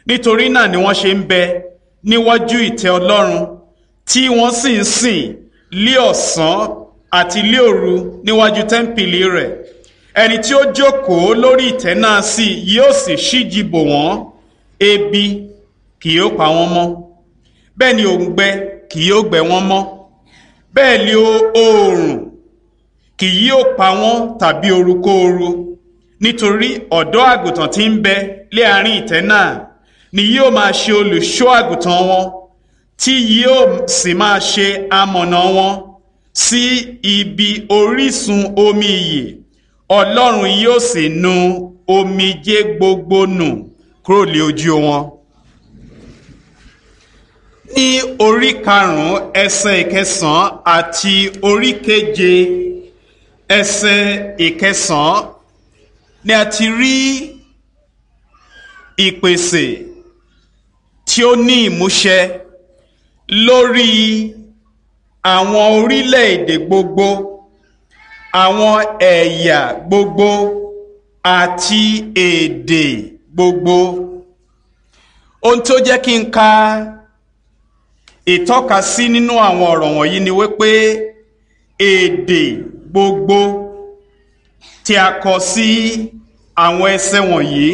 nítorí náà ni wọ́n ṣe ń bẹ níwájú ìtẹ́ ọlọ́run tí wọ́n sì ń sìn lé ọ̀sán àti lé òru níwájú tẹ́ḿpìlì rẹ̀ ẹni tí ó jókòó lórí ìtẹ́ náà sì yóò sì ṣíji bò wọ́n ebi kì yóò pa wọ́n mọ́ bẹ́ẹ̀ ni òǹgbẹ kì yóò gbẹ wọ́n mọ́ bẹ́ẹ̀ ni oòrùn kì yóò pa wọ́n tàbí orukóoru nítorí ọ̀dọ́ àgùntàn tí ń bẹ lé àárín ìtẹ́ náà ni yóò máa ṣe olùṣọ́ àgùntàn wọn tí yóò sì máa ṣe amọ̀nà wọn sí ibi orísun omi ìyè ọlọ́run yóò sì nu omijé gbogbo nù kúrò lé ojú wọn. ní orí karùn-ún ẹsẹ̀ ìkẹsàn-án àti orí keje ẹsẹ̀ ìkẹsàn-án ni a ti rí ìpèsè tí ó ní ìmúṣẹ lórí àwọn orílẹ̀-èdè gbogbo àwọn ẹ̀yà gbogbo àti èdè gbogbo ohun tó jẹ́ kí n ka ìtọ́ka sí nínú àwọn ọ̀rọ̀ wọ̀nyí ni wípé èdè gbogbo tí a kọ sí àwọn ẹsẹ̀ wọ̀nyí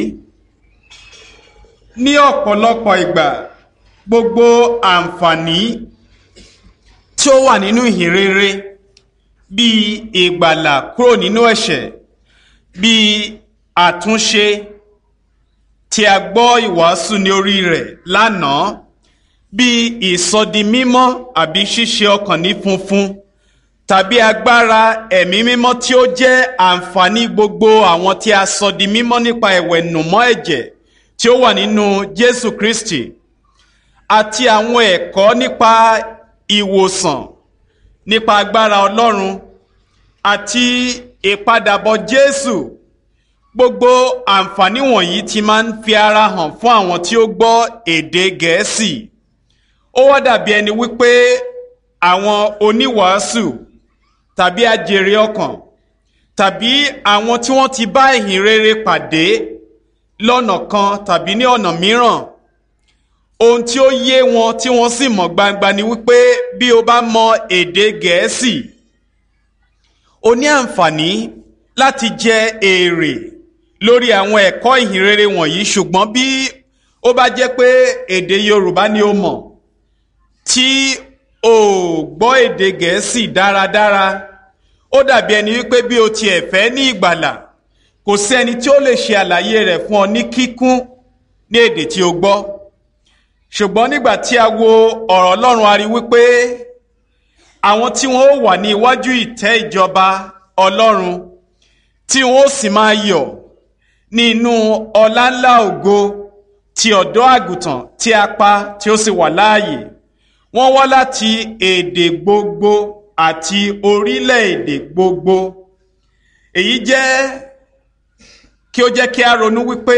ní ọ̀pọ̀lọpọ̀ ìgbà gbogbo àǹfààní tí ó wà nínú ìhìnrere bíi ìgbàlà kúrò nínú ẹ̀ṣẹ̀ bíi àtúnṣe tí a gbọ́ ìwàásù ní orí rẹ̀ lánàá bíi ìsọdimímọ́ àbí ṣíṣe ọkàn ní funfun tàbí agbára ẹ̀mí mímọ́ tí ó jẹ́ àǹfààní gbogbo àwọn tí a sọ di mímọ́ nípa ìwẹ̀nùmọ́ ẹ̀jẹ̀ tí ó wà nínú Jésù Kristi àti àwọn ẹ̀kọ́ nípa ìwòsàn nípa agbára Ọlọ́run àti ìpadàbọ̀ Jésù gbogbo àǹfààní wọ̀nyí ti máa ń fi ara hàn fún àwọn tí ó gbọ́ èdè Gẹ̀ẹ́sì ó wá dàbí ẹni wípé àwọn oníwàásù tàbí ajèrè ọkàn tàbí àwọn tí wọ́n ti bá ìhìn rere pàdé lọ́nà kan tàbí ní ọ̀nà mìíràn ohun tí ó yé wọn tí wọ́n sì mọ̀ gbangba ni wípé bí o bá mọ èdè Gẹ̀ẹ́sì o ní àǹfààní láti jẹ èrè lórí àwọn ẹ̀kọ́ ìhìn rere wọ̀nyí ṣùgbọ́n bí ó bá jẹ́ pé èdè Yorùbá ni o mọ̀ tí o gbọ́ èdè Gẹ̀ẹ́sì dáradára ó dàbí ẹni wípé bí o tiẹ̀ fẹ́ ní ìgbàlà kò sí ẹni tí ó lè ṣe àlàyé rẹ̀ fún ọ ní kíkún ní èdè tí o gbọ́ ṣùgbọ́n nígbà tí a wo ọ̀rọ̀ Ọlọ́run a rí wípé àwọn tí wọ́n ó wà ní iwájú ìtẹ́ ìjọba Ọlọ́run tí wọ́n ó sì máa yọ̀ ní inú ọlá ńlá ògo ti ọ̀dọ́ àgùntàn tí a pa tí ó sì wà láàyè wọ́n wá láti èdè gbogbo àti orílẹ̀-èdè gbogbo èyí jẹ́ kí ó jẹ́ kí a ronú wípé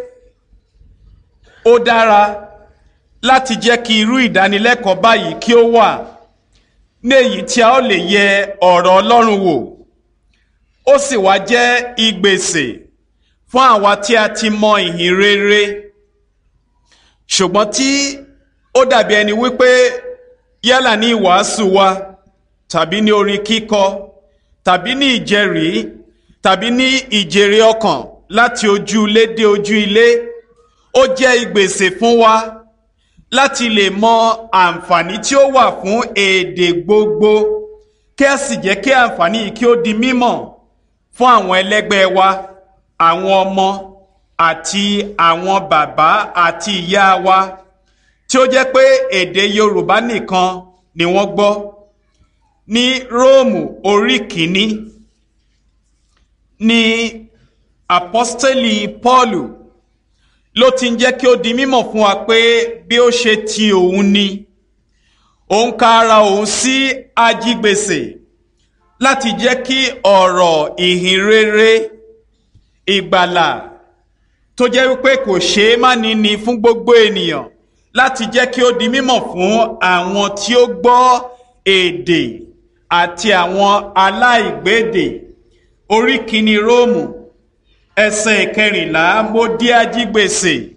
ó dára láti jẹ́ kí irú ìdánilẹ́kọ̀ọ́ báyìí kí ó wà ní èyí tí a ó lè yẹ ọ̀rọ̀ Ọlọ́run wò ó sì wá jẹ́ ìgbésè fún àwa tí a ti mọ ìhìn rere ṣùgbọ́n tí ó dàbí ẹni wípé yálà ní ìwàásù wa tàbí ní orin kíkọ tàbí ní ìjẹ́rìí tàbí ní ìjèrè ọkàn láti ojú ilé dé ojú ilé ó jẹ́ ìgbésè fún wa láti lè mọ àǹfààní tí ó wà fún èdè gbogbo kí a sì jẹ́ kí àǹfààní yìí kí ó di mímọ̀ fún àwọn ẹlẹ́gbẹ́ wa àwọn ọmọ àti àwọn bàbá àti ìyá wa tí ó jẹ́ pé èdè Yorùbá nìkan ni wọ́n gbọ́ ní Róòmù orí kìíní ní apọ́stẹ́lì Pọ́ọ̀lù ló ti ń jẹ́ kí ó di mímọ̀ fún wa pé bí ó ṣe ti òun ni òun ka ara òun sí ajígbèsè láti jẹ́ kí ọ̀rọ̀ ìhìn rere ìgbàlà tó jẹ́ wípé kò ṣeé má ní ni fún gbogbo ènìyàn láti jẹ́ kí ó di mímọ̀ fún àwọn tí ó gbọ́ èdè àti àwọn aláìgbédè orí kìíní Róòmù ẹsẹ̀ ìkẹrìnlá mo dí ajígbèsè